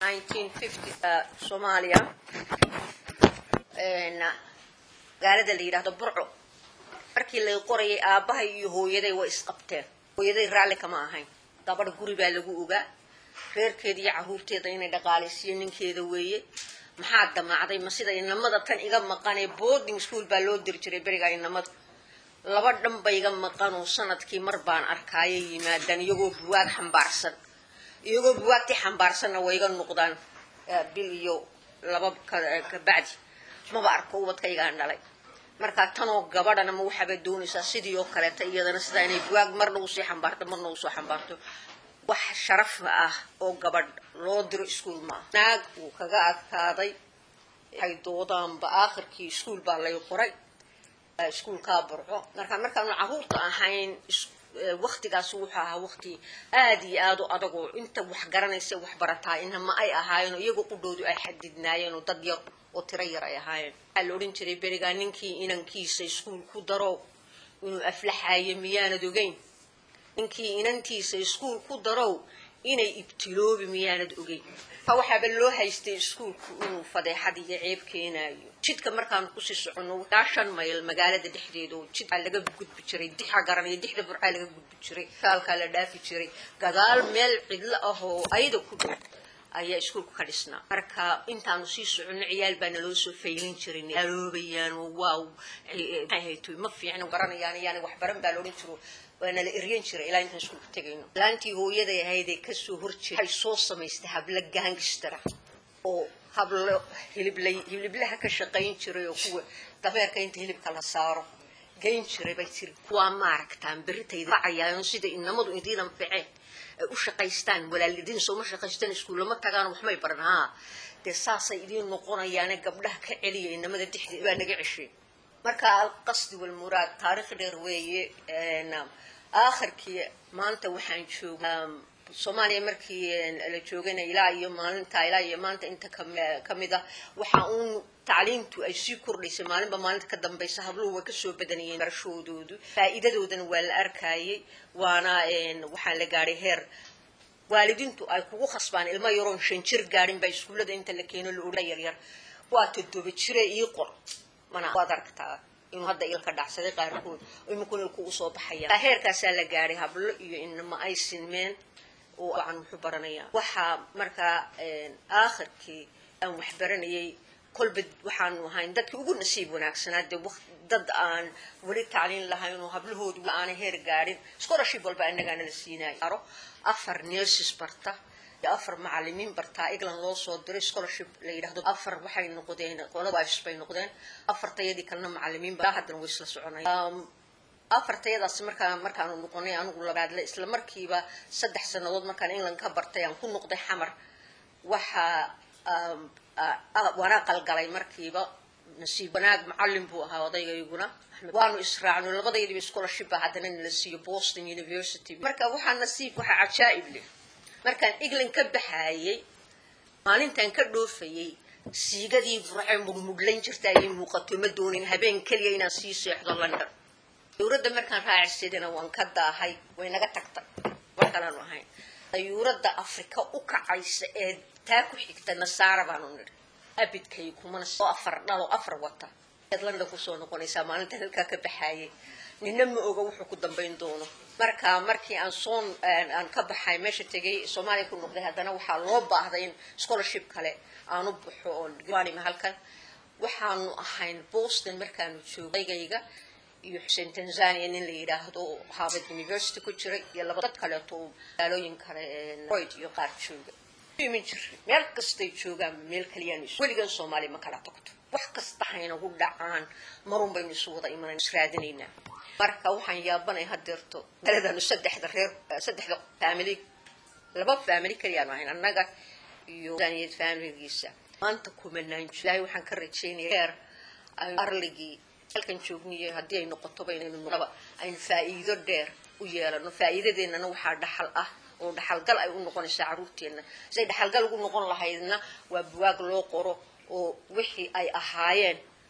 soomaaliya magaalada la yidhaahdo burco markii lay qorayay aabbahay iyo hooyaday way isqabteen hooyaday raalli kama ahayn gabadh guri baa lagu ogaa reerkeeda iyo caruurteeda inay dhaqaalaysiiyo ninkeeda weeye maxaa damacday ma sida inamada tan iga maqanee boarding school baa loo diri jiray beriga inamada laba dhan ba iga maqanoo sanadkii mar baan arkaaya yimaadaan iyagoo buwaag xambaarsan iyagoo buwaagtii xambaarsanna way iga noqdaan bil iyo laba kabacdi maba arko ubadkaygaan dhalay markaa tanoo gabadhana ma waxaaba doonaysaa sidii oo kaleeta iyadana sidaa inay buwaag marna usii xambaarto marna usoo xambaarto wax sharaf ah oo gabadh loo diro iskuol maaha naag uu kaga adkaaday waxay doodaanba aakhirkii iskuol baa lay qoray iskuolkaa burco marka markaanu caruurta ahayn waktigaas wuxuu ahaa wakti aada iyo aada u adagoo inta wax garanaysa wax barataa inama ay ahaayeen oo iyaga qudhoodu ay xadidnaayeen oo dad yar oo tiro yar ay ahaayeen waxaa la odhan jiray berigaa ninkii inankiisa iskuol ku daro inuu aflaxaayo miyaanad ogeyn ninkii inantiisa iskuol ku darow inay ibtiloobi miyaanad ogeyn ka waxaaba loo haystay iskuolku inuu fadeexad iyo ceeb keenaayo jidka markaanu kusii soconno ilaa shan mayl magaalada dhexdeeda oo jidkaa laga gudbi jiray dixa garanaya dixda burcaa laga gudbi jiray kaalkaa la dhaafi jiray gadaal meel cidlo ah oo ayada ku dhow ayaa iskuolka ka dhisnaa marka intaanu sii soconno ciyaal baa naloo soo faylin jiray aloobayaan waaw maxay ma fiicna baranayaan yaani waxbaran baa laodhan jiro waana la eryan jiray ilaa intaan iskuolka tegayno laantii hooyaday ahaydee kasoo horjeeda waxay soo samaystay hablo gaangistara oo hablo hiliblay hiliblaha ka shaqayn jiray oo kuwa dameerka inta hilibka la saaro gayn jiray bay tiri kuwaa maaragtaan berritayda racayaayo sida inamadu idiin anficeen ay u shaqaystaan walaalidiin sooma shaqaystaan iskuullama tagaan waxmay baran haa dee saasay idiin noqonayaane gabdhaha ka celiya inamada dixda baa naga ceshay marka alqasdi walmuraad taarikh dheer weeye aakhirkii maanta waxaan joogaa soomaaliya markii la joogana ilaa iyo maalinta ilaa iyo maanta inta kamid ah waxa uun tacliimtu ay sii kordhaysay maalinba maalinta ka dambaysa habluhu way kasoo badanayeen barashoodoodu faa'iidadoodana waa la arkayay waana waxaa la gaadhay heer waalidiintu ay kugu khasbaan ilmo yaroon shan jir gaadhin baa iskuullada inta la keeno la odha yaryar waa todoba jire ii qor mana waad aragtaa inuu hadda ilka dhacsaday qaarkood iminkun ilku usoo baxaya heerkaasaa la gaadhay hablo iyo inama ay sinmeen oo aan wuxuu baranayaa waxaa markaa aakhirkii aan wax baranayay kolba waxaanu ahayn dadkii ugu nasiib wanaagsanaa dee dad aan weli tacliin lahayn oo hablahoodu aanay heer gaadhin scholarship walba innagaana la siinayo afar nurses barta iyo afar macalimiin bartaa england loo soo diray scholarship la yidhahdo afar waxay noqdeen qolada wives bay noqdeen afartayadii kalena macalimiin ba haddana way isla soconaya afartayadaas markaa markaanu noqonay anigu labaadle isla markiiba saddex sanadood markaan england ka bartay aan ku noqday xamar waxaa waana qalgalay markiiba nasiib wanaag macalin buu ahaa odaygaguna waanu israacno labadaydiiba scholarship ba haddana nala siiyo boston university marka waxaa nasiib waxaa cajaa'ib leh markaan england ka baxaayay maalintaan ka dhoofayay siigadii burce mudhmudhlayn jirta ayay muuqato ma doonin habeen keliya inaan sii seexdo london dawladda markaan raacaysadana waan ka daahay way naga tagtay wax kalaanu ahayn dayuuradda afrika u kacaysa ee taa ku xigta nasaara baanu nidhi abidkay kumana oo afar dhalo afar wata eed london kusoo noqonaysaa maalintaan halkaa ka baxaayay nina ma oga wuxuu ku dambayn doono marka markii aan soo aan ka baxay meesha tegay soomaaliya ku noqday haddana waxaa loo baahday in scholarship kale aanu baxo oonima halkan waxaanu ahayn boston markaanu joogagayga iyo xuseen tanzania nin la yidhaahdo harvard university ku jiray iyo laba dad kaleeto magaalooyin kale royd iyo qaar jooga imin jir meel kastay joogaan meel kaliyaan weligan soomaaliya ma kala tagto wax kasta haynagu dhacaan marun baynu isu wada imanan israadinaynaa marka waxaan yaabanay hadeerto daladanu saddexda reer saddexda family laba family kaliyaanu ahayn annaga iyo zaniyad familigiisa maanta kumanaan ilaahay waxaan ka rajaynaya heer arligii halkan joogniyo haddii ay noqotoba inaynu naba aynu faa'iido dheer u yeelano faa'iidadeennana waxaa dhaxal ah oo dhaxalgal ay u noqonaysaa carruurteenna siday dhaxalgal ugu noqon lahaydna waa buwaag loo qoro oo wixii ay ahaayeen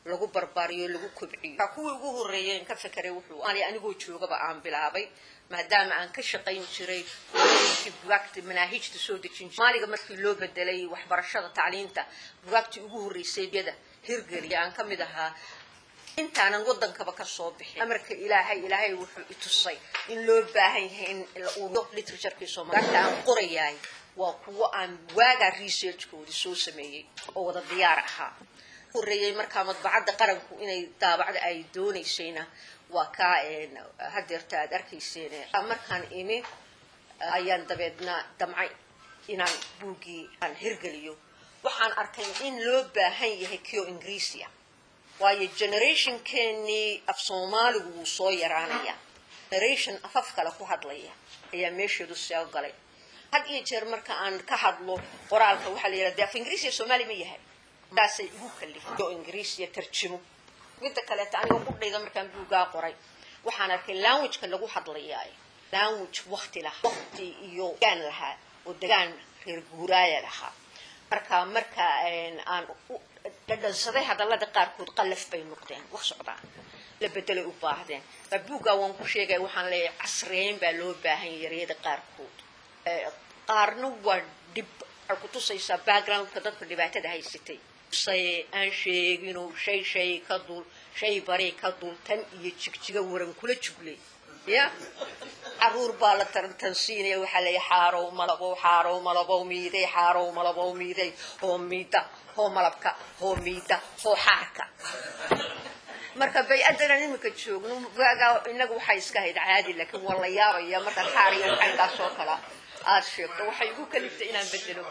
lagu barbaariyo lagu kobciyo kuwii ugu horreeyeen ka fekeray wuxuu anigoo joogaba aan bilaabay maadaama aan ka shaqayn jiray bugaagta manaahijta soo dejin soomaaliga markii loo bedelay waxbarashada tacliinta bugaagtii ugu horreysay yada hirgeliya aan ka mid ahaa intaanan wadankaba kasoo bixin amarka ilaahay ilaahay wuxuu itusay in loo baahan yahay in literaturkii soomaalida aan qorayaay waa kuwo aan waagaa researchkoodii soo sameeyey oo wada diyaar ahaa horreeyey markaa madbacadda qaranku inay daabacda ay doonaysayna waa kaa hadeerta aad arkayseen markaan imi ayaan dabeedna damcay inaan buuggii aan hirgeliyo waxaan arkay in loo baahan yahay kio ingiriisia waayo generationkeenii af soomaaligu wuu soo yaraanaya generation afaf kale ku hadlaya ayaa meesheedu soo galay had iyo jeer marka aan ka hadlo qoraalka waxaa la yidhahda af ingiriisiya soomaali ma yahay taasay igu kalifay oo ingiriisiya tarjimo midda kaleeta aniga qudhayda markaan buugaa qoray waxaan arkay languageka lagu hadlayaa language wakti lahaa wakti iyo degaan lahaa oo degaan reer guuraaya lahaa marka marka aan dhadhansaday hadallada qaarkood qallaf bay noqdeen wax socdaan la bedelay u baahdeen buuggaa waan ku sheegaya waxaan leeyahay casreyn baa loo baahan yaryada qaarkood qaarna waa dhib waxay ku tusaysaa backgroundka dadka dhibaatada haysatay say aan sheegino shay shay ka dul shay bari ka dul tan iyo jigjiga waran kula juglay ya caruur baa la tarantansiinaya waxaa leeyahay xaarow malabow xaarow malabow miiday xaarow malabow miiday hoo miida hoo malabka hoo miida hoo xaarka marka bay-addanan iminka joogno waagaa inagu waxay iska hayd caadi laakiin waa la yaabaya marka xaar iyo xaynkaas oo kala aada sheegto waxay igu kaliftay inaan bedelo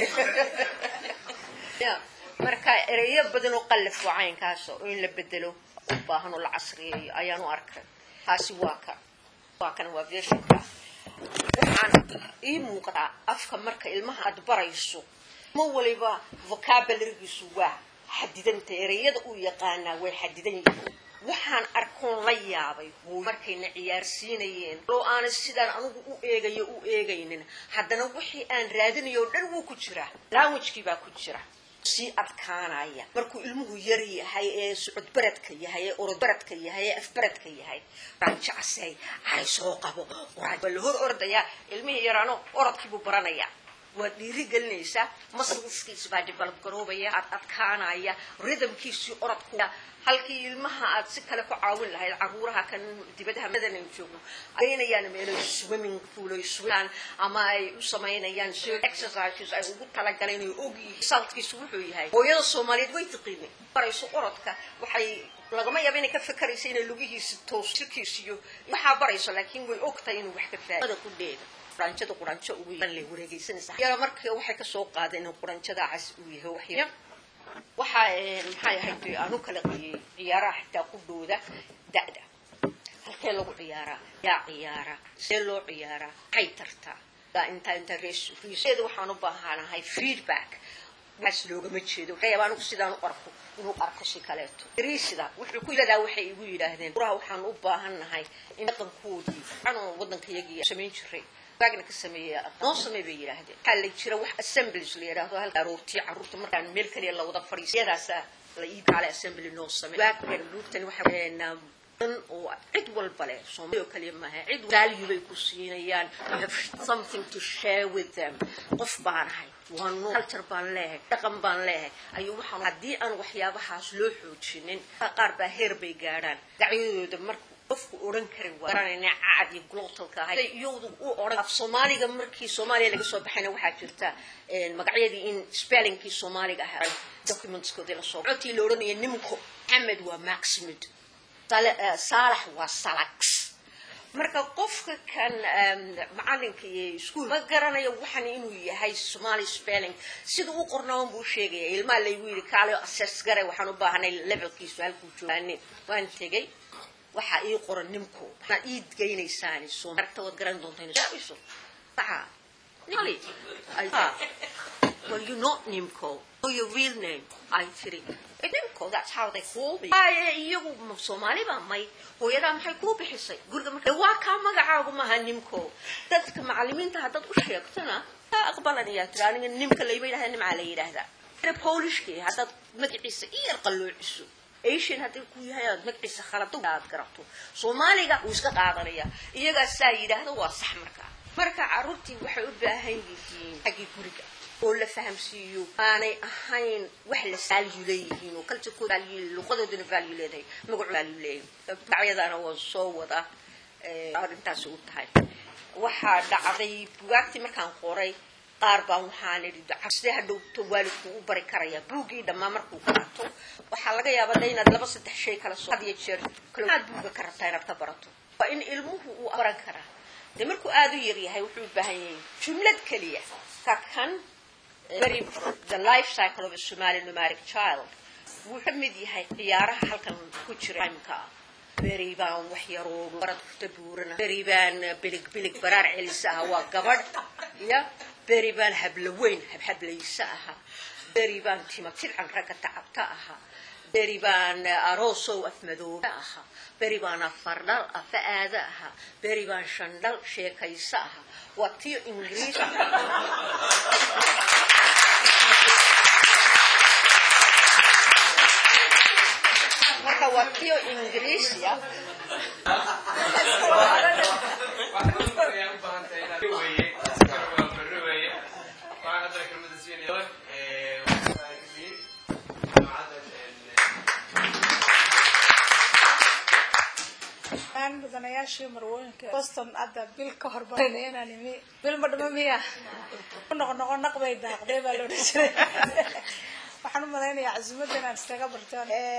marka ereyo badan oo qallaf waa caynkaas oo in la bedelo u baahan oo la casriyeeyo ayaan u arkay taasi waa ka waa kan waa versionka waxaan ii muuqataa afka marka ilmaha aad barayso ma waliba vocabularigiisu waa xadidanta ereyada uu yaqaanaa way xadidan yihiin waxaan arkoon la yaabay hooy markayna ciyaarsiinayeen oo aanay sidaan anigu u eegayo u eegaynin haddana wixii aan raadinayo o dhan wuu ku jiraa languagekii baa ku jira sii adkaanaya markuu ilmuhu yar yahay ee socod baradka yahay ee orod baradka yahay ee afbaradka yahay raanjacasey hay soo qabo waa la hor ordayaa ilmihii yaraano orodkiibuu baranayaa waad dhiiri gelinaysaa masliskiisi baa develop garoobaya aad adkaanaya rhythmkiisii orodku halkii ilmaha aad si kale ku caawin lahayd caruuraha kan dibadaha madan ay joogno aynayaan meelo swimming pool ay swimaan ama ay u samaynayaan so exercises ay ugu talagaleen ay og yihiin saltkiisu wuxuu yahay hooyada soomaaliyeed way tiqiinay barayso orodka waxay lagama yaaba inay ka fakaraysa inay lugihiisi toos jirkiisiyo waxaa barayso laakiin way ogtahay inuu wax ka faada ku dheeda quranjada quranjo ugu la wareegaysanaysa yara marka waxay kasoo qaadeen in quranjada cas uu yahay waxya waxaa maxay ahayd aanu kala qiyey ciyaaraha xitaa ku dhooda da'da halkee lagu ciyaaraa yaa ciyaara see loo ciyaaraa maxay tartaa inta inta reeseeda waxaan u baahanahay feedback waxaas loogama jeedo waxay yaabaa anigu sidaan u arko inuu arko si kaleeto riisida wuxuu ku yidhahdaa waxay igu yidhaahdeen buraha waxaan u baahannahay in dhaqankoodii anoo waddankayagii samayn jiray baagna ka sameeya noo samey bay yidhaahdeen waxaa la jira wax assemblies la yidhaahdo halka aroortii carruurta markaan meel kaliya la wada fadhiiso iyadaasaa la ii kaale assembly noo samey waagkan luugtan waxa dan oo cid walba leh soomaali oo kaliya maaha cid value bay ku siinayaan you have something to share with them qof baan ahay waa noo culture baan leehay dhaqan baan leehay ayuu waxaan haddii aan waxyaabahaas loo xoojinin qaar baa heer bay gaadhaan dacyadooda marka qofku odhan karin waa garanayna cacad iyo glotalka ahay iyadu u odhan af soomaaliga markii soomaaliya laga soo baxayna waxaa jirta magacyadii in spellingkii soomaaliga ahaa documentskoodii lasoo cotii la odhanaya nimco maxamed waa maximid saalax waa salax marka qofka kan macalinka iyo iskuol ma garanayo waxan inuu yahay somali spelling sida u qornaawan buu sheegaya ilmaha laygu yidhi kaale assess gare waxaan u baahanay levelkiisu halkuu joogaane waan tegey waxaa ii qoran nimco maxaad ii geynaysaan somarta waad garan doontaan waxa well you not nimco know your real name ay tiri nimco that's how they call me iyagu soomaali baa may hooyadaa maxay kuu bixisay guriga marka waa kaa magacaagu maaha nimco dadka macalimiinta haddaad u sheegtana kaa aqbalanayaa tiri aniga nimka layma yidhahda nimcaa la yidhaahdaa polishki haddaad magaciisa i yar qalloociso asian haddii ku yahay aad magaciisa khalado aad garato soomaaliga wuu iska qaadanaya iyagaa saa yidhaahdo waa sax markaa marka carruurtii waxay u baahan yihiin xaggii guriga oo la fahamsiiyo aanay ahayn wax la value leeyihiin oo culturekooda value luqadoodana value leedahay magacu value leeyahay bacyadaana waa soo wada arrintaasi u tahay waxaa dhacday bugaagtii markaan qoray qaar baan waxaan idhi sidee hadhowto waalidku u bari karaya buuggii dhammaa markuu qaato waxaa laga yaabaa de inaad laba saddex shay kala soo had iyo jeer aad buugga ka rabtaa inaad ka barato waa in ilmuhu uu baran karaa dee markuu aada u yaryahay wuxuu u baahan yahay jumlad keliya ka kan very the life cycle of a Somali nomadic child wuu ka mid yahay ciyaaraha halkan ku jira imka ah beri baan wax yaroo barad ku tabuurana beri baan bilig bilig baraar celisa aha waa gabadh ya beri baan habla weyn habhablaysa aha beri baan tima tidcan ragga tacabta aha beri baan aroosow afmadooba aha beri baan afardhal afa aada aha beri baan shandhal sheekaysa aha waa tiyo ingiriis marka waa tiyo ingiriisiya mudanayaashii marwooyinka boston hadda bil ka hor baranaya inaan imi bil ma dhama miya ku noqnoqo naqbay daaqday baa la odhan jiray waxaan u malaynayaa casuumadda inaan iskaga barto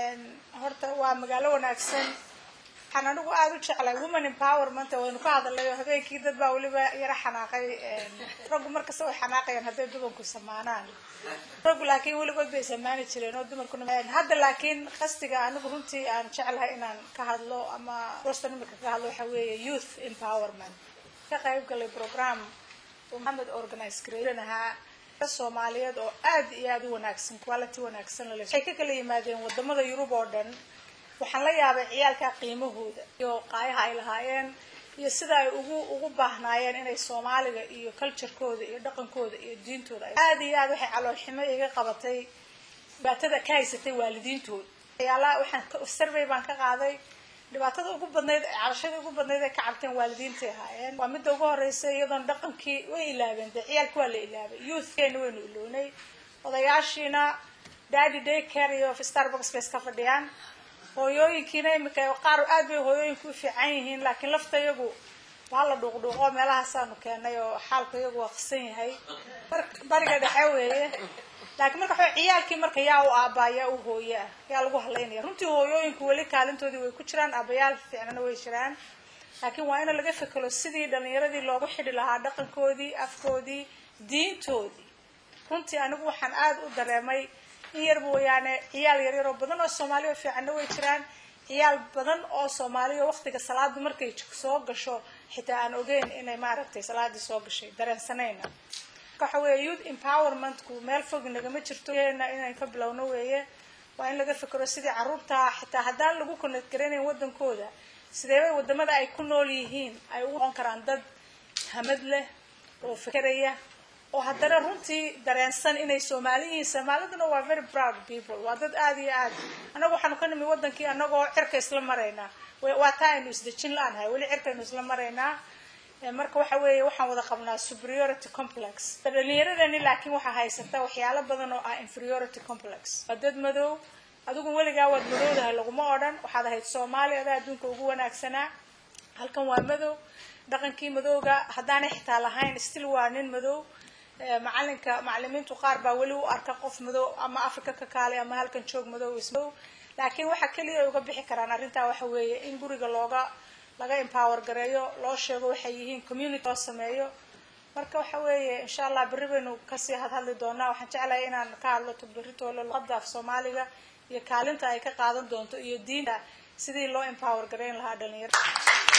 horta waa magaalo wanaagsan waxaan anigu aada u jeclay woman empowerment waynu ka hadalay oo habeenkii dad baa weliba yara xanaaqay raggu markasta way xanaaqayaan hadday dumarku samaanaan raggu laakiin weligood bay samaani jireen oo dumarkuna hadda laakiin qastiga anigu runtii aan jeclahay inaan ka hadlo ama boston imika ka hadlo waxa weeye youth empowerment ka qayb galay program maxamed organize gareeran ahaa soomaaliyeed oo aad iyo aada u wanaagsan quality wanaagsan lale waxay ka kala yimaadeen wadamada yurub oo dhan waxaan la yaabay ciyaalka qiimahooda iyo qaayaha ay lahaayeen iyo sida ay ugu ugu baahnaayeen inay soomaaliga iyo culturekooda iyo dhaqankooda iyo diintooda aada iyo aad waxay caloolximo iga qabatay dhibaatada ka haysatay waalidiintooda waxyaalaha waxaan survey baan ka qaaday dhibaatada ugu badnayd calashada ugu badnayd ay ka cabteen waalidiintay ahaayeen waa midda ugu horeysa iyadoon dhaqankii way ilaabeen dee ciyaalka waa la ilaabay youthkeena waynu ilownay odayaashiina daddy day care iyo starbucks bay iska fadhiyaan hooyooyinkiina imika qaar aad bay hooyooyinku u fiican yihiin laakiin lafta iyagu waa la dhuuqdhuuqo meelahaasaanu keenay oo xaalka iyagu waa qasan yahay bariga dhexe weeye laakiin marka waxa ciyaalkii marka yaa u aabaa yaa u hooye ah yaa lagu hadlaynaya runtii hooyooyinku weli kaalintoodii way ku jiraan aabayaal fiicnana way jiraan laakiin waa in laga fekelo sidii dhalinyaradii loogu xidhi lahaa dhaqankoodii afkoodii diintoodii runtii anigu waxaan aada u dareemay in yar mooyaane ciyaal yaryar oo badan oo soomaaliya fiicanna way jiraan ciyaal badan oo soomaaliya waqtiga salaadu markay soo gasho xitaa aan ogeyn inay maaragtay salaadii soo gashay dareensanayna waxa weeye youth empowermentku meel fog nagama jirto inaan ka bilowno weeye waa in laga fikiro sidii caruurta xitaa haddaan lagu connect garanayn wadankooda sideebay wadamada ay ku nool yihiin ay u noqon karaan dad hamad leh oo fikeraya oo haddana runtii dareensan inay soomaali yihiin soomaaliduna waa very proud people waa dad aada iyo aad annagu waxaanu ka nimi wadankii anagoo cirka isla maraynaa waa taa aynu isdejin la-nahay weli cirkaynu isla maraynaa marka waxa weeye waxaan wada qabnaa superiority complex dhalinyaradani laakiin waxaa haysata waxyaalo badan oo ah inferiority complex waa dad madow adigu weligaa waad madowdahay laguma odhan waxaad ahayd soomaali adaa adduunka ugu wanaagsanaa halkan waa madow dhaqankii madowga haddaanay xitaa lahayn still waa nin madow macalinka macalimiintu qaar baa weli u arka qof madow ama africa ka kaalay ama halkan joog madow ismadow laakiin waxa keliya ay uga bixi karaan arrintaa waxa weeye in guriga looga laga empower gareeyo loo sheego waxay yihiin community loo sameeyo marka waxa weeye insha allah berri baynu kasii hadhadli doonaa waxaan jeclahay inaan ka hadlo beritoole luqada af soomaaliga iyo kaalinta ay ka qaadan doonto iyo diinta sidii loo empower gareyn lahaa dhalinyarada